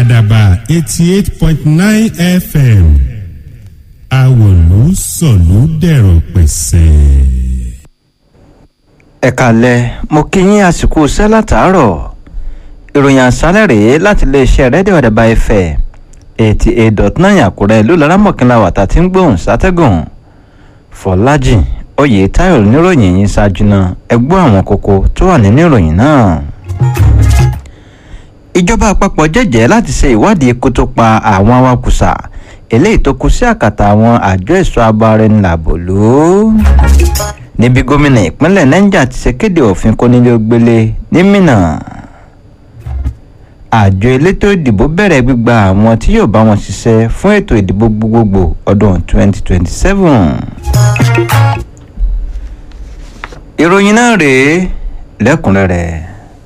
àdàbà eighty eight point nine fm àwòlú sọ̀lú dẹ̀rọ̀ pẹ̀sẹ̀. ẹ kàlẹ́ mo kí yín àsìkò iṣẹ́ látàárọ̀ ìròyìn àṣálẹ̀ rèé láti iléeṣẹ́ rédíò àdàbà ẹ̀fẹ̀ eighty eight dot nine àkúrẹ́ ìlú laramọ̀kìnlá wàtà tí ń gbóhùn sátẹ́gùn fọlájì oyè táyọ̀ níròyìn yìí ṣáájú náà ẹ gbọ́ àwọn kókó tó wà nínú ìròyìn náà ìjọba àpapọ̀ jẹ́jẹ́ láti ṣe ìwádìí ikú tó pa àwọn awakùsà eléyìí tó kú sí àkàtà àwọn àjọ ẹ̀ṣọ́ abáraẹnilàbòlú níbi gómìnà ìpínlẹ̀ niger ti ṣe kéde òfin kónílé-ó-gbélé ní minna àjọ elétò ìdìbò bẹ̀rẹ̀ gbígba àwọn tí yóò bá wọn ṣiṣẹ́ fún ètò ìdìbò gbogbogbò ọdún 2027 ìròyìn náà rèé lẹ́kùnrẹ́rẹ́.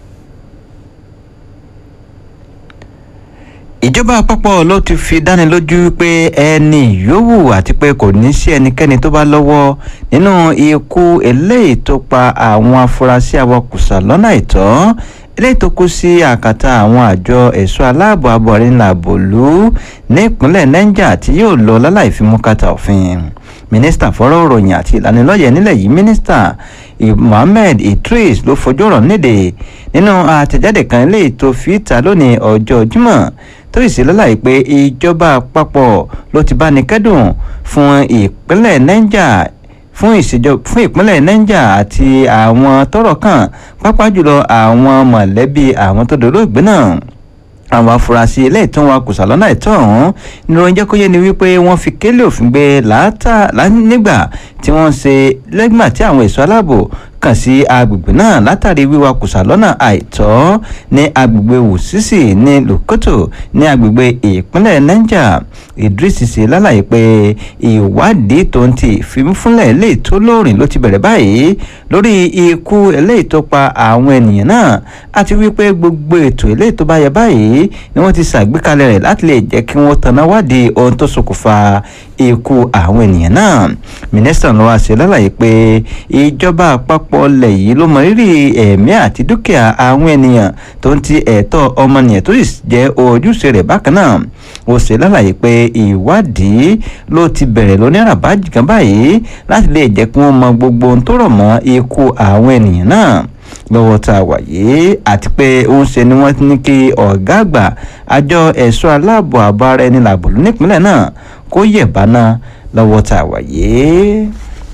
ìjọba àpapọ̀ ló ti fi dánilójú pé ẹni yòówù àti pé kò ní sí ẹnikẹ́ni tó bá lọ́wọ́ nínú ikú eléyìí tó pa àwọn afurasí awakùsà lọ́nà àìtọ́ eléyìí tó kú sí àkàtà àwọn àjọ ẹ̀ṣọ́ aláàbò abọ̀rìnlàbòlú nípínlẹ̀ niger tí yóò lọ láláì fi mú kàtà òfin mínísítà fọ́rọ̀ òròyìn àti ìlanilọ́yẹ̀ nílẹ̀ yìí mínísítà mohammed idris ló fojú ọ̀rọ̀ níde nínú àtẹ̀jáde kan eléyìí tó fi ta lónìí ọjọ́ jímọ̀ tó sì lọ́láì pé ìjọba àpapọ̀ ló ti bá ní kẹ́dùn fún ìpínlẹ̀ niger fún ìṣèjọba fún ìpínlẹ̀ niger àti àwọn tọ́rọ̀ kàn pápá jùlọ àwọn mọ̀lẹ́bí àwọn tó dolóògbé náà àwọn afurasí ilé ìtàn wa kùsà lọ́nà ìtọ́ ọ̀hún ní orin jẹ́ kó yé ni wípé wọ́n fi kélé òfin gbé láàtà nígbà tí wọ́n ṣe lẹ́gbà tí àwọn èso aláàbò kàn sí agbègbè náà látàrí wíwa kùsà lọ́nà àìtọ́ ní agbègbè wùsísì ní lòkòtò ní agbègbè ìpínlẹ̀ niger idris ṣe lálàyé pé ìwádìí tó ń ti ìfimúfúnlẹ̀ eléyìí tó lóòrìn ló ti bẹ̀rẹ̀ báyìí lórí ikú eléyìí tó pa àwọn ènìyàn náà àti wípé gbogbo ètò eléyìí tó bá yẹ báyìí ni wọ́n ti ṣàgbékalẹ̀ rẹ̀ láti lè jẹ́ kí wọ́n tanná wádìí ohun tó ṣokùnfà ikú àwọn ènìyàn náà mínísítà ló wá ṣe lálàyé pé ìjọba àpapọ̀ lẹ̀ yìí ló mọ rírì ẹ̀mí àti dúkìá àwọn ènìyàn tó ń ti ẹ̀tọ́ ọmọnìyàn tó sì jẹ́ ojúṣe rẹ̀ bákan náà ó ṣe lálàyé pé ìwádìí ló ti bẹ̀rẹ̀ lónírà bájì kan báyìí láti lè jẹ́ kí wọ́n mọ gbogbo ohun tó rọ̀ mọ́ ikú àwọn ènìyàn náà lọ́wọ́ tá a wà yìí àti pé ó ń ṣe ni wọ́n ní kí ọ̀gá àgbà àjọ ẹ̀ṣọ́ aláàbò àbọ̀ ara ẹni làbòlú nípínlẹ̀ náà kó yẹ̀ bá náà lọ́wọ́ tá a wà yìí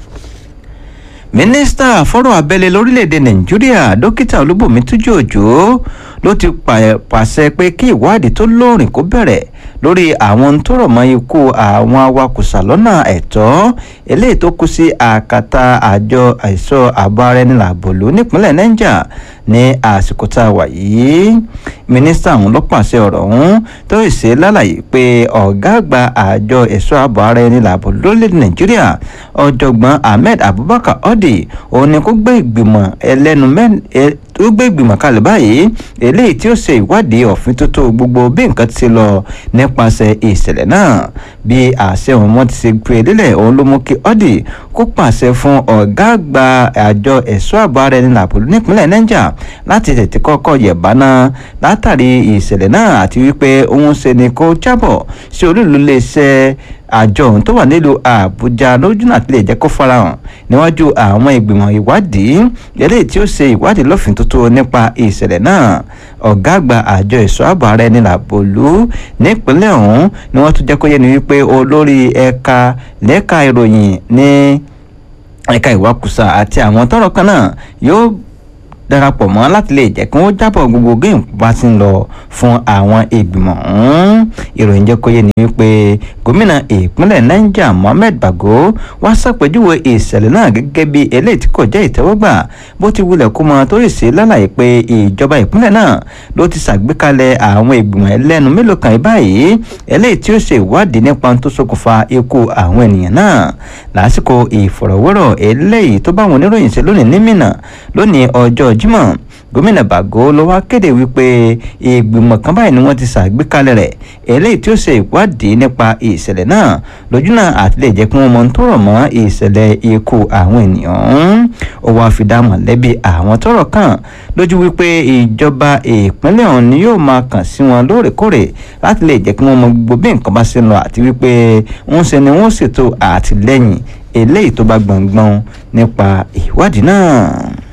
mínísítà fọ́rọ̀ abẹ́lé lórílẹ̀‐èdè nàìjíríà dókítà olúbùnmi tújú òjò ló ti pàṣẹ pé kí ìwádìí tó lóòrìn kó bẹ̀rẹ̀ lórí àwọn tó rọ̀ mọ́ ikú àwọn awakùsà lọ́nà ẹ̀tọ́ eléyìí tó kú sí àkàtà àjọ àìsọ àbọ̀ ara ẹni làbòlú nípínlẹ̀ niger ní àsìkò tá a wà yìí mínísítà ọ̀hún ló pàṣẹ ọ̀rọ̀ ọ̀hún tó ṣe lálàyé pé ọ̀gá àgbà àjọ ẹ̀ṣọ́ àbọ̀ ara ẹni làbòlú lórílẹ̀‐èdè nàìjíríà ọ̀jọ̀gbọ́n ahmed abubakar odi òun ni kó gbé ìgbìmọ̀ ẹlẹ́nu mẹ́rin ó gbé ìgbìmọ̀ kalẹ̀ báyìí eléyìí tí ó ṣe ìwádìí ọ̀fin tó tó gbogbo bí nǹkan ti ṣe lọ nípasẹ̀ ìṣẹ̀lẹ̀ náà bí àṣẹ òun wọn ti ṣe gbé lélẹ̀ òun ló mú kí ọ́dì kó pàṣẹ fún ọ̀gá àgbà àjọ ẹ̀ṣọ́ àbọ̀ ara ẹni làbòlú nípínlẹ̀ niger láti tètè kọ́kọ́ yẹ̀bá náà látàrí ìṣẹ̀lẹ̀ náà àti wípé òun ṣe ni kó jábọ̀ sí olúìlú iléeṣẹ́ àjọ ohun tó wà nílùú àbújá lójúnà àti lè jẹ́ kó farahàn níwájú àwọn ìgbìmọ̀ ìwádìí eléyìí tí ó ṣe ìwádìí lọ́fìn tuntun nípa ìṣẹ̀lẹ̀ náà ọ̀gá àgbà àjọ ìṣọ́ ààbò ara ẹni làbòlú nípínlẹ̀ ọ̀hún ni wọ́n tún jẹ́ kó yé ni wípé olórí ẹ̀ka lẹ́ka ìròyìn ní ẹ̀ka ìwakùsà àti àwọn tọ́rọ̀ kan náà yóò darapọ̀ mọ́ láti lè jẹ́ kí wọ́n jábọ̀ gbogbo géèmù bá ti ń lọ fún àwọn ìgbìmọ̀ ọ̀hún ìròyìn jẹ́ kó yé ni wípé gómìnà ìpínlẹ̀ niger mohammed bago wá ṣàpèjúwe ìṣẹ̀lẹ̀ náà gẹ́gẹ́ bí eléyìí tí kò jẹ́ ìtẹ́wọ́gbà bó ti wulẹ̀ kó mọ tó sì ṣe lálàyé pé ìjọba ìpínlẹ̀ náá ló ti ṣàgbékalẹ̀ àwọn ìgbìmọ̀ ẹlẹ́nu mélòó kan báyìí eléyìí tí ó ṣe ìwádìí nípa tó ṣokùnfà ikú àwọn ènìyàn náà lásìkò ìfọ̀rọ̀wérọ̀ eléyìí tó bá wọn oníròyìn ṣe lónìí ní mìnà lónìí ọjọ́ jímọ̀ gómìnà bàgó ló wá kéde wípé ìgbìmọ̀ kan báyìí ni wọ́n ti ṣàgbékalẹ̀ rẹ̀ eléyìí tí ó ṣe ìwádìí nípa ìṣẹ̀lẹ̀ náà lójúnà àti lè jẹ́ kí wọ́n mọ ohun tó rọ̀ mọ́ ìṣẹ̀lẹ̀ ikú àwọn ènìyàn ọ̀hún ó wáá fi dá mọ̀lẹ́bí àwọn tọ́rọ̀ kàn lójú wípé ìjọba ìpínlẹ̀ ọ̀hún ni yóò máa kàn sí wọn lóòrèkóòrè láti lè jẹ́ kí wọ́n mọ gbogbo bí nǹkan bá ṣe ń lọ àti wípé ń ṣe ni wọ́n ṣètò àtìlẹ́yìn eléyìí tó bá gbọ̀ngbọ̀n nípa ìwádìí náà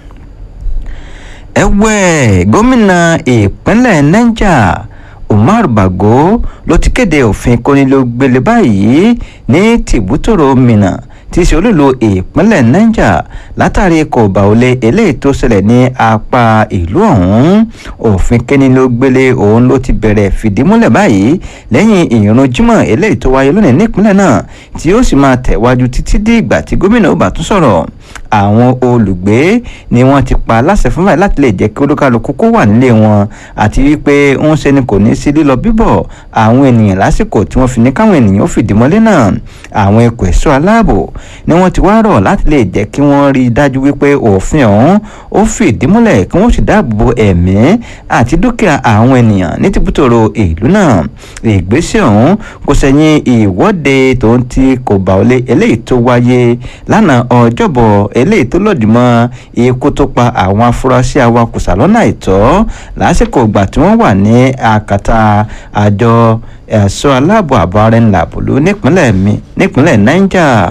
ẹ̀wẹ̀ gómìnà ìpínlẹ̀ niger umar bago ló ti kéde òfin kónílógbélé báyìí ní tìbútòrò minna tí í ṣe olúlo ìpínlẹ̀ niger látàrí kòbá olè eléyìí tó ṣẹlẹ̀ ní apá ìlú ọ̀hún òfin kónílógbélé òun ló ti bẹ̀rẹ̀ fìdímúlẹ̀ báyìí lẹ́yìn ìrun jímọ̀ eléyìí tó wáyé lónìí nípínlẹ̀ náà tí ó sì máa tẹ̀wájú títí dé ìgbà tí gómìnà ó bá tún sọ̀rọ̀ àwọn olùgbé ni wọ́n ti pa láṣẹ fún báyìí láti lè jẹ́ kí olúkálukú kó wà nílé wọn àti wípé ń ṣe ni kò ní sí lílọ bíbọ̀ àwọn ènìyàn lásìkò tí wọ́n fi ní káwọn ènìyàn ó fìdí mọ́lé náà àwọn ẹ̀kọ́ ẹ̀ṣọ́ aláàbò ni wọ́n ti wá rọ̀ láti lè jẹ́ kí wọ́n rí i dájú wípé òfin ọ̀hún ó fìdí múlẹ̀ kí wọ́n sì dáàbò bo ẹ̀mí àti dúkìá àwọn ènìyàn ní tìbútòrò ìlú náà ìgbésẹ̀ ọ̀hún kò sẹ́yìn ìwọ́de tó ń ti kò bá ọlé eléyìí tó wáyé lánàá ọjọ́bọ̀ eléyìí tó lòdì mọ́ ikú tó pa àwọn afurasí awakùsà lọ́nà àìtọ́ lásìkò ìgbà tí wọ́n wà ní àkàtà àjọ ẹ̀ṣọ́ aláàbò àbọ̀ ara ńlá bòlú nípínlẹ̀ niger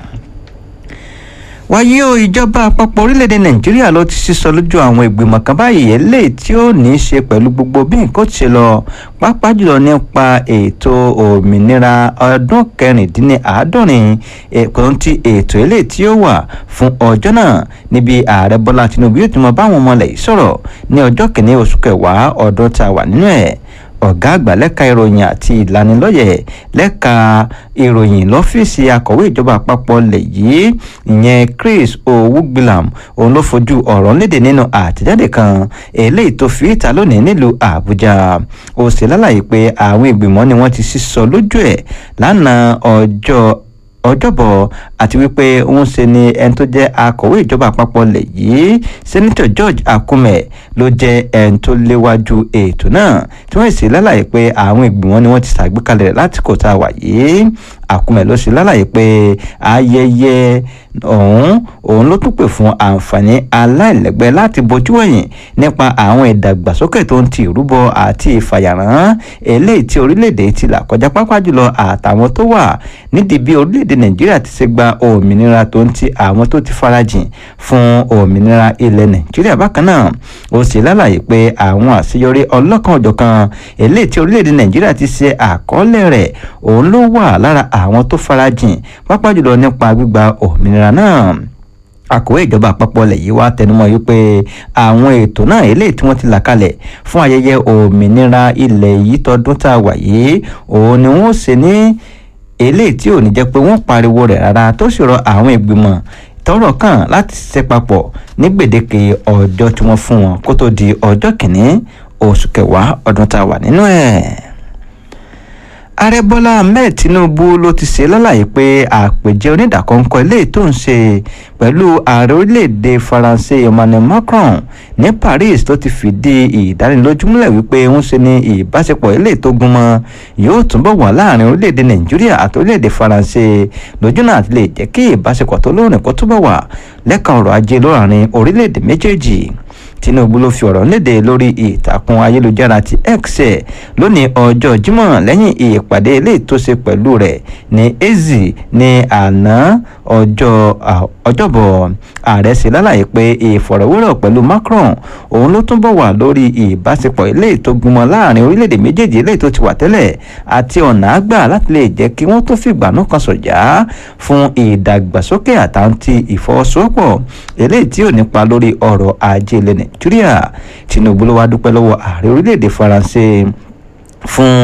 wáyé o ìjọba àpapọ̀ orílẹ̀-èdè nàìjíríà ló ti sísọ lójú àwọn ìgbìmọ̀ kan báyìí eléyìí tí ó ní í ṣe pẹ̀lú gbogbo bí nǹkan ti ṣe lọ pàápàá jùlọ nípa ètò òmìnira ọdún kẹrìndínláàádọ́rin ẹ̀kọ́ ti ètò eléyìí tí ó wà fún ọjọ́ náà níbi ààrẹ bọ́lá tinubu yóò ti mọ báwọn ọmọ ilẹ̀ yìí sọ̀rọ̀ ní ọjọ́ kìíní oṣù kẹwàá ọdún tá a wà nínú ẹ̀ ọ̀gá àgbà lẹ́ka ìròyìn àti ìlanilọ́yẹ̀ lẹ́ka ìròyìn lọ́fíìsì akọ̀wé ìjọba àpapọ̀ lẹ̀ yìí ìyẹn chris owugbilam òun ló fojú ọ̀rọ̀ léde nínú àtẹ̀jáde kan eléyìí tó fi ìta lónìí nílùú àbújá ó sì lálàyé pé àwọn ìgbìmọ̀ ni wọ́n ti sísọ lójú ẹ̀ lánàá ọjọ́ ọjọ́bọ̀ àti wípé òun ṣe ni ẹni tó jẹ́ akọ̀wé ìjọba àpapọ̀ lẹ̀ yìí sẹ́nitọ̀ george akume ló jẹ́ ẹni tó léwájú ètò náà tí wọ́n sì lálàyé pé àwọn ìgbìmọ̀ ni wọ́n ti ṣàgbékalẹ̀ rẹ̀ láti kò tá a wà yìí akume ló sì lálàyé pé ayẹyẹ ọ̀hún òun ló tún pè fún àǹfààní aláìlẹ́gbẹ́ láti bojú ẹ̀yìn nípa àwọn ìdàgbàsókè tó ń ti ìrúbọ àti ìfàyàrán eléyìí tí orílẹ̀-èdè ti là kọjá pápá jùlọ àtàwọn tó wà nídìí bí orílẹ̀-èdè nàìjíríà ti ṣe gba òmìnira tó ń ti àwọn tó ti farajìn fún òmìnira ilẹ̀ nàìjíríà bákan náà ó sì lálàyé pé àwọn àṣeyọrí ọlọ́kan òjọ̀kan eléyìí tí orílẹ̀-èdè nàìjíríà ti ṣe àkọọ́lẹ̀ rẹ̀ òun ló wà lára àwọn tó farajìn pápá jùlọ nípa gbígba òmìnira náà akọ̀wé ìjọba àpapọ̀ ilẹ̀ yìí wá tẹnumọ́ yìí pé àwọn ètò náà eléyìí tí wọ́n ti là kalẹ̀ fún ayẹyẹ òmìnira ilẹ̀ yìí tọdún tá a wà yìí òun ni wọ́n ṣe ní eléyìí tí ò ní jẹ́ pé wọ́n pariwo rẹ̀ rárá tó sì rọ àwọn ìgbìmọ̀ tọ́rọ̀ kàn láti ṣiṣẹ́ papọ̀ ní gbèdéke ọjọ́ tí wọ́n fún wọn kó tó di ọjọ́ kìíní oṣù kẹwàá ọdún tá a wà nínú ẹ̀ ààrẹ bọ́lá ahmed tinubu ló ti ṣe lálàyé pé àpèjẹ onídàkọ́ńkọ́ eléyìí tó ń ṣe pẹ̀lú ààrẹ orílẹ̀-èdè faransé emmanuel macron ní paris tó ti fìdí ìdánilójú múlẹ̀ wípé ń ṣe ní ìbáṣepọ̀ eléyìí tó gúnmọ́ yóò túnbọ̀ wà láàrin orílẹ̀-èdè nàìjíríà àti orílẹ̀-èdè faransé lójúnà àti lè jẹ́ kí ìbáṣepọ̀ tó lóòrìn kó túbọ̀ wà lẹ́ka ọrọ̀ ajé lóàrin orílẹ̀-èdè méjèèjì tinubu ló fi ọ̀rọ̀ léde lórí ìtàkùn ayélujára ti x ẹ̀ lónìí ọjọ́ jímọ̀ lẹ́yìn ìpàdé eléyìí tó ṣe pẹ̀lú rẹ̀ ní ezi ní àná ọjọ́ ọjọ́bọ̀ ààrẹ ṣe lálàyé pé ìfọ̀rọ̀wérọ̀ pẹ̀lú macron òun ló túnbọ̀ wà lórí ìbáṣepọ̀ eléyìí tó gúnmọ́ láàrin orílẹ̀-èdè méjèèjì eléyìí tó ti wà tẹ́lẹ̀ àti ọ̀nà àgbà láti lè jẹ́ kí wọ́n tó fìgbà náà kan sọ̀jà fún ìdàgbàsókè àtàntì ìfọwọ́sowọ́pọ̀ eléyìí tí ò nípa lórí ọrọ̀ ajé ilẹ̀ nàìjíríà tinubu ló wá dúpẹ́ lọ́wọ́ ààrẹ orílẹ̀-èdè faransé fún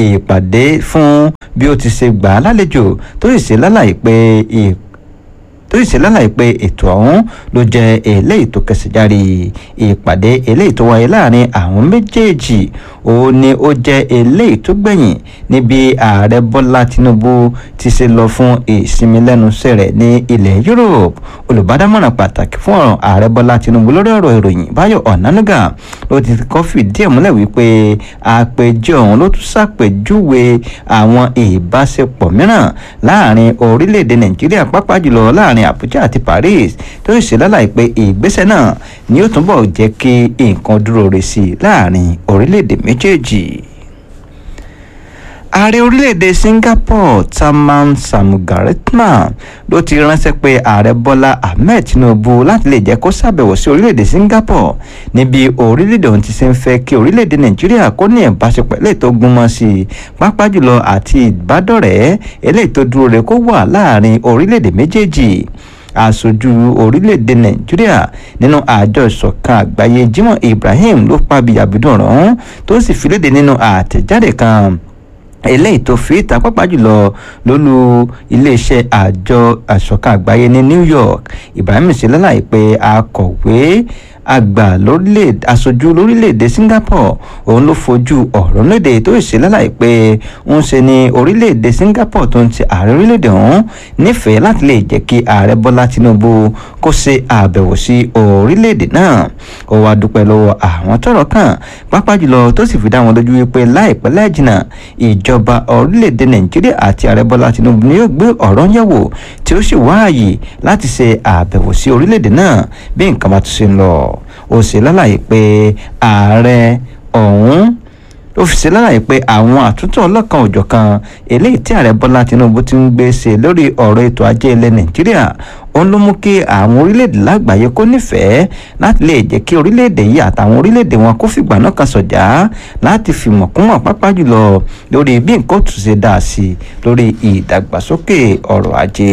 ìpàdé fún bí ó ti ṣe gbà á lálejò tó sì ṣe lálàyé pé tó sì ṣe lálàyé pé ètò ọ̀hún ló jẹ́ eléyìí tó kẹsẹ̀ járe ìpàdé eléyìí tó wáyé láàrin àwọn méjèèjì ó ní ó jẹ́ eléyìí tó gbẹ̀yìn níbi ààrẹ bọ́lá tinubu ti ṣe lọ fún ìsinmi lẹ́nu iṣẹ́ rẹ̀ ní ilẹ̀ europe olùbádámọ̀ràn pàtàkì fún ọ̀rọ̀ ààrẹ bọ́lá tinubu lórí ọ̀rọ̀ ìròyìn báyọ̀ ọ̀nànúgà ló ti kọ́ fìdí ẹ̀ múlẹ̀ wípé àpèjọ ọ̀hún ló tún ṣàpèjúwe àwọn ìbáṣepọ̀ mìíràn láàrin orílẹ̀-èdè nàìjíríà pápá jùlọ láàrin àbújá àti paris tó sì ṣe lálàyé pé ìgbésẹ̀ náà ni ó túnbọ̀ jẹ́ kí nǹkan dúró re sí i láàrin orílẹ̀-èdè méjèèjì ààrẹ orílẹ̀-èdè singapore taman samugaratnam ló ti ránṣẹ́ pé ààrẹ bọ́lá ahmed tinubu láti lè jẹ́ kó ṣàbẹ̀wò sí orílẹ̀-èdè singapore níbi orílẹ̀-èdè ohun ti ṣe ń fẹ́ kí orílẹ̀-èdè nàìjíríà kó ní ìbáṣepọ̀ eléyìí tó gúnmọ́ sí i pápá jùlọ àti ìbádọ́rẹ̀ẹ́ eléyìí tó dúró re kó wà láàrin orílẹ̀-èdè méjèèjì aṣojú orílẹ̀-èdè nàìjíríà nínú àjọ ìṣọ̀kan àgbáyé jimoh ibrahim ló pàbí àbídùn ọ̀rọ̀ tó sì fi léde nínú àtẹ̀jáde kan eléyìí tó fi ìta pápá jùlọ lólu iléeṣẹ́ àjọ àṣọ̀kan àgbáyé ní new york ibrahim ṣe lálàyé pé akọ̀wé àgbà lórílẹ̀ aṣojú lórílẹ̀‐èdè singapore òun ló fojú ọ̀rọ̀ léde tó ṣe lálàyé pé ń ṣe ní orílẹ̀‐èdè singapore tó ń ti ààrẹ orílẹ̀‐èdè ọ̀hún nífẹ̀ẹ́ láti lè jẹ́ kí ààrẹ bọ́lá tinubu kó ṣe àbẹ̀wò sí orílẹ̀‐èdè náà ó wá dúpẹ́ lọ́wọ́ àwọn tọ́rọ̀ kàn pápá jùlọ tó sì fi dá wọn lójú wípé láìpẹ́ láìjìnà ìjọba orílẹ̀‐èdè nàìjíríà àti ààrẹ bọ́lá tinubu ni yóò gbé ọ̀rọ̀ yẹ̀wò tí ó sì wáàyè láti ṣe àbẹ̀wò sí orílẹ̀‐èdè náà bí nǹkan bá tún ṣe ń lọ ó ṣe lálàyé pé ààrẹ ọ̀hún ó fi ṣe lálàyé pé àwọn àtúntò ọlọ́kan òjọ̀kan eléyìí tí ààrẹ bọ́lá tinubu ti ń gbé ṣe lórí ọ̀rọ̀ ètò ajé ilẹ̀ nàìjíríà òun ló mú kí àwọn orílẹ̀-èdè lágbàáyé kó nífẹ̀ẹ́ láti lè jẹ́ kí orílẹ̀-èdè yìí àtàwọn orílẹ̀-èdè wọn kó fìgbà náà kan sọ̀jà láti fìmọ̀ kúnmọ̀ pápá jùlọ lórí bí nǹkan tún ṣe dáa sí lórí ìdàgbàsókè ọrọ̀ ajé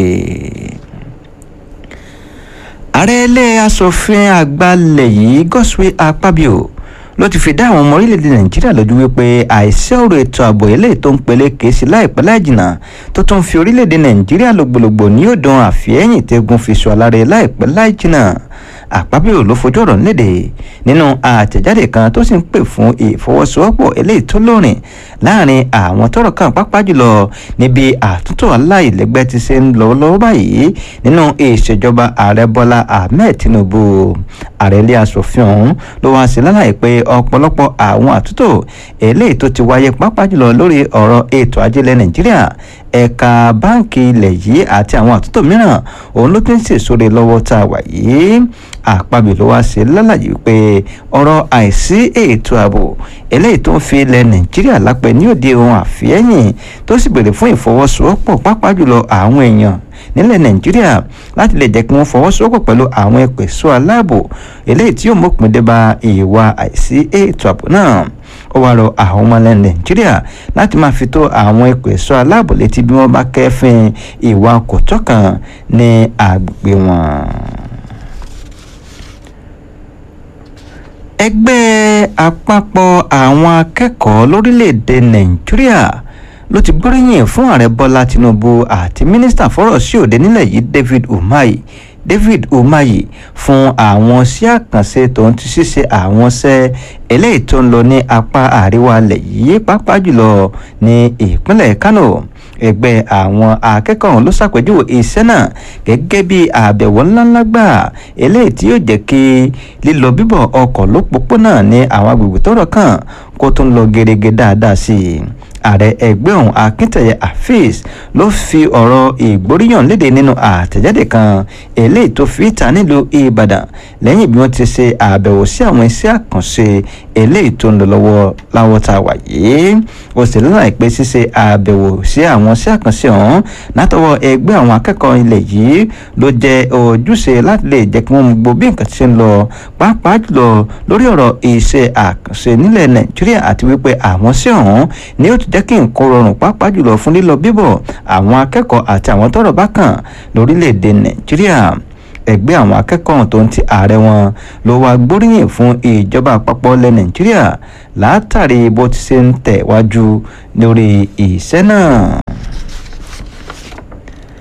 ààrẹ ilé asòfin àgbà lẹ̀ yìí Godswill Akpabio ló ti fi dá àwọn ọmọ orílẹ̀-èdè nàìjíríà lójú wípé àìsí ọ̀rọ̀ ètò ààbò eléyìí tó ń pele kèésì láìpẹ́ láìjìnà tó tún fi orílẹ̀-èdè nàìjíríà lògbòlògbò ní òdàn àfihẹ́yìn tẹ́gun fi sọ alárẹ̀ láìpẹ́ láìjìnà àpábíò ló fojú ọ̀rọ̀ léde nínú àtẹ̀jáde kan tó sì ń pè fún ìfọwọ́sowọ́pọ̀ eléyìí tó lórin láàrin àwọn tọ́rọ̀ kàn pápá jùlọ níbi àtúntò aláìlẹ́gbẹ́ ti ṣe ń lọ lọ́wọ́ báyìí nínú ìṣèjọba ààrẹ bọ́lá ahmed tinubu ààrẹ ilé asòfin ọ̀hún ló wá sí lálàyé pé ọ̀pọ̀lọpọ̀ àwọn àtúntò eléyìí tó ti wáyé pápá jùlọ lórí ọ̀rọ̀ ètò ajílẹ̀ nàìjíríà ẹ̀ka báǹkì ilẹ̀ yìí àti àwọn àtúntò mìíràn òun ló ti ń sèṣore lọ́wọ́ tá a wà yìí àpabì ló wá sí lálàyé pé ọ̀rọ̀ àìsí ètò ààbò eléyìí tó ń fi ilẹ̀ nàìjíríà lápẹ́ ní òde ohun àfihẹ́yìn tó sì béèrè fún ìfọwọ́sowọ́pọ̀ pápá jùlọ àwọn èèyàn nílẹ̀ nàìjíríà láti lè jẹ́ kí wọ́n fọwọ́sowọ́pọ̀ pẹ̀lú àwọn ẹ̀pẹ̀sọ́ aláàbò eléyìí tí yóò mọ̀pin dé bá ìwà àìsí ètò ààbò náà ó wá rọ àwọn ọmọ ilẹ̀ nàìjíríà láti máa fi tó àwọn ẹ̀pẹ̀sọ́ aláàbò létí bí wọ́n bá kẹ́fín ìwà kò tọ́kàn ní agbègbè wọn. ẹgbẹ́ àpapọ̀ àwọn akẹ́kọ̀ọ́ lórílẹ̀‐èdè nàìjíríà ló ti gbóríyìn fún ààrẹ bọ́lá tinubu àti mínísítà fọ́rọ̀ sí òde nílẹ̀ yìí david umahi david umahi fún àwọn sí àkànṣe tòun ti ṣíṣe àwọn ṣẹ́ eléyìí tó ń lọ ní apá àríwá ilẹ̀ yìí pàápàá jùlọ ní ìpínlẹ̀ kano ẹgbẹ́ àwọn akẹ́kọ̀ọ́ ọ̀hún ló ṣàpèjúwe iṣẹ́ náà gẹ́gẹ́ bí àbẹ̀wò ńláńlá gbà eléyìí tí yóò jẹ́ kí lílọ bíbọ̀ ọkọ̀ lópòpónà ní àwọn agbègbè tọ́rọ̀ kàn kó tó ń lọ gerege dáadáa sí i ààrẹ ẹgbẹ́ ọ̀hún akíntẹ̀yẹ afeez ló fi ọ̀rọ̀ ìgbóríyàn léde nínú àtẹ̀jáde kan eléyìí tó fi ìta nílùú ìbàdàn lẹ́yìn bí wọ́n ti ṣe àbẹ̀wò sí àwọn iṣẹ́ àkànṣe eléyìí tó ń lọ lọ́wọ́ láwọ́ tá a wà yìí ó sì lọ́nà ìpè ṣíṣe àbẹ̀wò sí àwọn iṣẹ́ àkànṣe ọ̀hún látọwọ́ ẹgbẹ́ àwọn akẹ́kọ̀ọ́ ilẹ̀ yìí ló jẹ́ ojúṣe láti lè jẹ́ kí wọ́n mú gbogbo bí nǹkan ti ṣe ń lọ pàápàá jùlọ lórí ọ̀rọ̀ iṣẹ́ àkànṣe nílẹ̀ nàìjíríà àti wípé àwọn sí ọ̀hún ni ó ti jẹ́ kí nǹkan rọrùn pàápàá jùlọ fún lílọ bíbọ̀ àwọn akẹ́kọ̀ọ́ àti àwọn tọ́rọ̀ bá kàn lórílẹ̀‐èdè nàìjíríà ẹgbẹ́ àwọn akẹ́kọ̀ọ́ tó ń ti ààrẹ wọn ló wá gbóríyìn fún ìjọba àpapọ̀ ilẹ̀ nàìjíríà látàrí bó ti ṣe ń tẹ̀wájú lórí ìṣẹ́ náà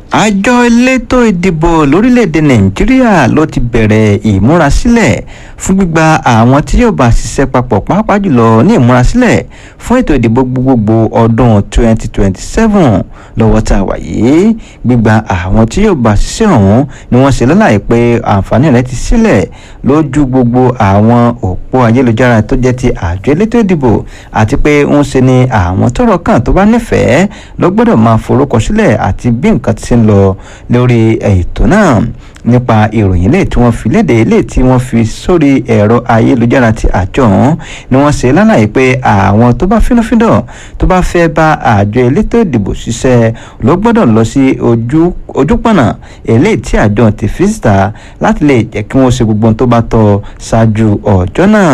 àjọ elétò ìdìbò lórílẹ̀‐èdè nàìjíríà ló ti bẹ̀rẹ̀ ìmúrasílẹ̀ fún gbígba àwọn tí yóò bá ṣiṣẹ́ papọ̀ pàápàá jùlọ ní ìmúrasílẹ̀ fún ètò ìdìbò gbogbogbò ọdún 2027 lọ́wọ́ tá a wà yìí gbígba àwọn tí yóò bá ṣiṣẹ́ ọ̀hún ni wọ́n ṣe lọ́láì pé àǹfààní rẹ̀ ti sílẹ̀ lójú gbogbo àwọn òpó ayélujára tó jẹ́ ti àjọ elétò ìdìbò àti pé ń ṣe ni àwọn tọ́rọ̀ kàn tó bá nífẹ̀ẹ́ ló gbọ́dọ̀ máa forúkọ sílẹ̀ àti bí nǹkan ti ń lọ lórí ètò náà nípa ìròyìn lè tí wọ́n fi léde lè tí wọ́n fi sórí ẹ̀rọ ayélujára ti àjọ ọ̀hún ni wọ́n ṣe lálàyé pé àwọn tó bá fínúfíndọ̀ tó bá fẹ́ bá àjọ elétò ìdìbò ṣiṣẹ́ ló gbọ́dọ̀ lọ sí ojú ojúpọ̀nà eléyìí tí àjọ ti fi síta láti lè jẹ́ kí wọ́n ṣe gbogbo ohun tó bá tọ́ ṣáájú ọjọ́ náà.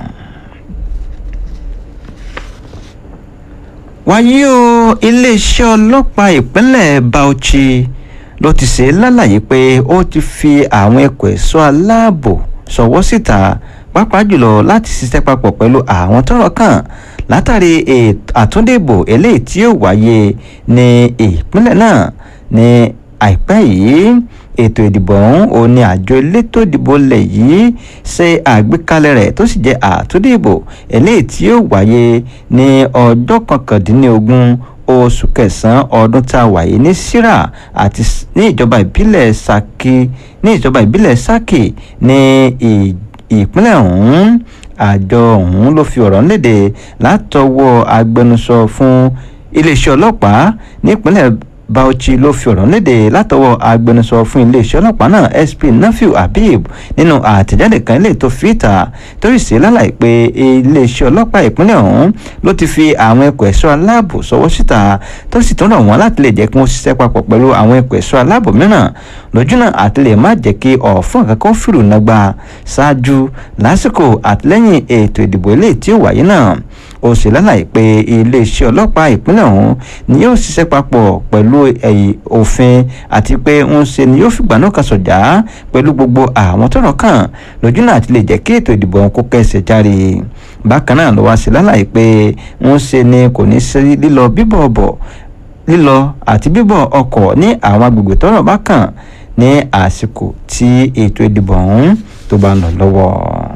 wáyé o iléeṣẹ́ ọlọ́pàá ìpínlẹ̀ Bauchi ló ti ṣe lálàyé pé ó ti fi àwọn ẹ̀kọ́ ẹ̀ṣọ́ aláàbò ṣọwọ́ síta pàápàá jùlọ láti ṣiṣẹ́ papọ̀ pẹ̀lú àwọn tọ́rọ̀ kàn látàrí àtúndìbò eléyìí tí yóò wáyé ní ìpínlẹ̀ náà ní àìpẹ́ yìí ètò ìdìbò ọ̀hún ò ní àjọ elétò ìdìbò lẹ̀ yìí ṣe àgbékalẹ̀ rẹ̀ tó sì jẹ́ àtúndìbò eléyìí tí yóò wáyé ní ọjọ́ kọkàndínlógún oṣù kẹsàn-án ọdún tá a wà yìí ní sira àti ní ìjọba ìbílẹ̀ Ṣakí ní ìjọba ìbílẹ̀ Ṣakí ní ìpínlẹ̀ ọ̀hún àjọ ọ̀hún ló fi ọ̀rọ̀ léde látọwọ́ agbẹnusọ fún iléeṣẹ́ ọlọ́pàá nípínlẹ̀ Bauchi ló fi ọ̀rọ̀ léde látọwọ́ agbẹnusọ fún iléeṣẹ́ ọlọ́pàá náà SP Nafiu Habib nínú àtẹ̀jáde kan ilé tó fi ìta torí sí lálàyé pé iléeṣẹ́ ọlọ́pàá ìpínlẹ̀ ọ̀hún ló ti fi àwọn ẹ̀kọ́ ẹ̀ṣọ́ aláàbò sọwọ́ síta tó sì tún rọ̀ wọ́n láti lè jẹ́ kí wọ́n ṣiṣẹ́ papọ̀ pẹ̀lú àwọn ẹ̀kọ́ ẹ̀ṣọ́ aláàbò mìíràn lójúnà àti lè má jẹ́ kí ọ̀fọ́n kankan fìrù nàgbà ṣáájú lásìkò àtìlẹ́yìn ètò ìdìbò eléyìí tí ó wáyé náà ó sì lálàyé pé iléeṣẹ́ ọlọ́pàá ìpínlẹ̀ ọ̀hún ni yóò ṣiṣẹ́ papọ̀ pẹ̀lú òfin àti pé ń ṣe ni yóò fìgbà náà kan sọ̀jà pẹ̀lú gbogbo àwọn tọ́rọ̀ kàn lójúnà àti lè jẹ́ kí ètò ìdìbò ọ̀hún kó kẹ́sẹ̀ járe bákan náà ló wá sí lálàyé pé ń ṣe ni kò ní sí lílọ bíbọ̀ bọ̀ lílọ àti bíbọ̀ ọkọ̀ ní àwọn agbègbè tọ́rọ̀ bá kàn ní àsìkò tí ètò ìdìbò ọ̀hún tó bá ń lọ lọ́wọ́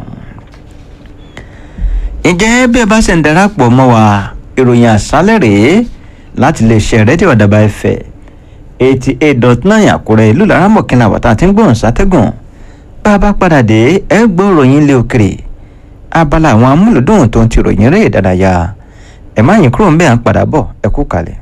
ǹjẹ́ bí ẹ bá ṣe ń darapọ̀ mọ́ wa ìròyìn àṣálẹ̀ rèé láti lè ṣe rédíò àdàbà ẹ̀fẹ̀ eighty eight dot nine àkúrẹ́ ìlú laramọ̀kìnlá wàtá àti gbóhùn sátẹ́gùn bá a bá padà dé ẹ gbọ́ ìròyìn ilé òkèrè abala àwọn amúlùdùn tó ń ti ròyìn rẹ̀ dáadáa ẹ má yín kúrò ń bẹ́ẹ̀ à ń padà bọ̀ ẹ kú kalẹ̀.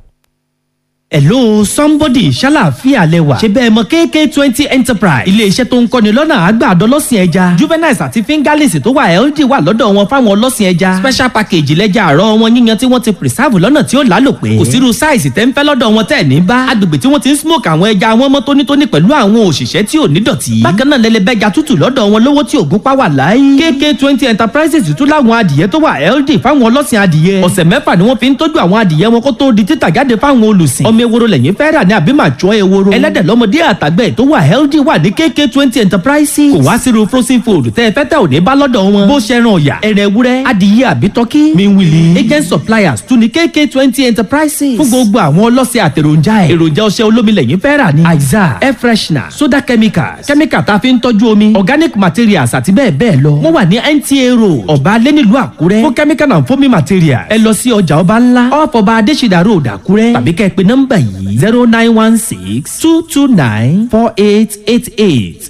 hello somebody ṣàlàáfíà lẹwà ṣe bẹ́ẹ̀ mọ kk twenty enterprise iléeṣẹ́ tó ń kọ́ni lọ́nà àgbàdo ọlọ́sìn ẹja juveniles àti fingerlings tó wà ld wà lọ́dọ̀ wọn fáwọn ọlọ́sìn ẹja special package lẹ́jà àárọ̀ wọn yíyan tí wọ́n ti preserve lọ́nà tí ó lálòpé kò sírú size tẹ́ ń fẹ́ lọ́dọ̀ wọn tẹ́ ní bá agbègbè tí wọ́n ti ń smoke àwọn ẹja wọn mọ́ tónítóní pẹ̀lú àwọn òṣìṣẹ́ tí ò ní dọ̀tí bákan náà lẹ́lẹ́bẹ́ja tútù lọ́dọ̀ wọn lówó tí ògún pàwà láyé kk twenty enterprises tún láwọn adìyẹ tó wà ld fáwọn ọlọ́sìn adìyẹ ọ̀sẹ̀ mẹ́fà ni wọ́n fi ń tọ́jú àwọn adìyẹ wọn kó tó di títà jáde fáwọn olùsìn ọmọ ewúro lẹ́yìn fẹ́ rà ní àbí máa jọ ewúro ẹlẹ́dẹ̀ lọ́mọdé àtàgbẹ̀ tó wà healthy wà ní kk twenty enterprises kò wá sírú frozen food tẹ́ ẹ fẹ́ tẹ́ ò ní bá lọ́dọ̀ wọn bó ṣe ran ọ̀yà ẹ̀rẹ̀ ewúrẹ́ adìyẹ àbí tọ́kí miwili agent suppliers tún ní kk twenty enterprises fún gbogbo àwọn ọlọ́sẹ̀ àtẹ̀ròjà ẹ̀ èròjà ọṣẹ olómi lẹ́yìn fẹ́ rà ní aiza air freshener soda chemicals chemical tá a fi ń tọ́jú omi organic materials àti bẹ́ẹ̀ bẹ́ẹ̀ lọ wọ́n wà ní nta road ọba alẹ́ nílùú àkúrẹ́ fún chemical and foaming materials ẹ lọ sí ọjà ọba ńlá off ọba adésìdá road àkúrẹ́ tàbí kẹ́ ẹ pe nọ́mbà yìí zero nine one six two two nine four eight eight eight.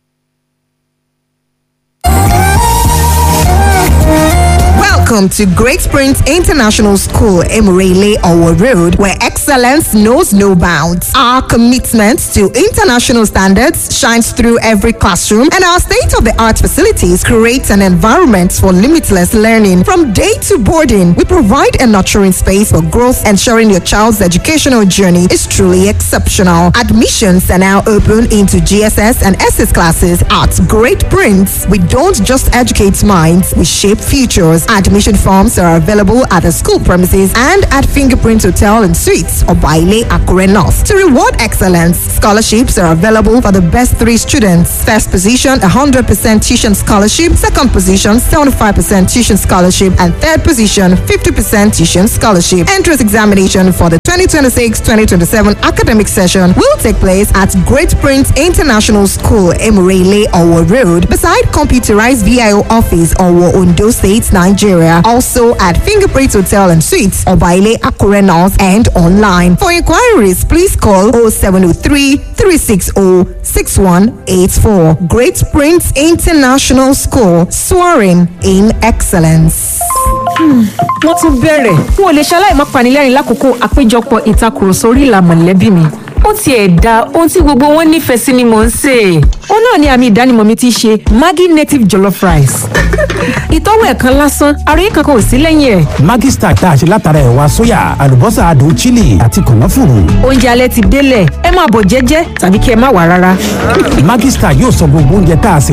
Welcome to Great Springs International School, Emirele Owo Road, where excellence knows no bounds. Our commitment to international standards shines through every classroom, and our state-of-the-art facilities create an environment for limitless learning. From day to boarding, we provide a nurturing space for growth, ensuring your child's educational journey is truly exceptional. Admissions are now open into GSS and SS classes at Great Prince. We don't just educate minds, we shape futures. Admissions Admission forms are available at the school premises and at Fingerprint Hotel and Suites or Baile Akure North. To reward excellence, scholarships are available for the best three students. First position, 100% tuition scholarship. Second position, 75% tuition scholarship. And third position, 50% tuition scholarship. Entrance examination for the 2026-2027 academic session will take place at Great Prince International School, Emirele, Owo Road, beside computerized VIO office, Owo, Ondo State, Nigeria. Also at Fingerprint Hotel and Suites, Obaile, Akure North, and online. For inquiries, please call 0703 360 6184. Great Prince International School, soaring in excellence. wọ́n tún bẹ̀rẹ̀ n ò lè ṣaláì má panilẹ́rìn lákòókò àpéjọpọ̀ ìtakùrọ̀sọ orí ìlà mọ̀lẹ́bí mi ó tiẹ̀ da ohun tí gbogbo wọn nífẹ̀ẹ́ sí ni mò ń sè é ó náà ni àmì ìdánimọ̀ mi ti ṣe maggi native jollof rice ìtọ́wò ẹ̀kan lásán àròyé kankan ò sí lẹ́yìn ẹ̀ Maggi Star tá a ṣe látara ẹ̀wà sóyà àlùbọ́sà adùn chili àti kànáfùrù. oúnjẹ alẹ́ ti délẹ̀ ẹ máa bọ̀ jẹ́jẹ́ tàbí kí ẹ má wà rárá. Maggi Star yóò sọ gbogbo oúnjẹ tá a sè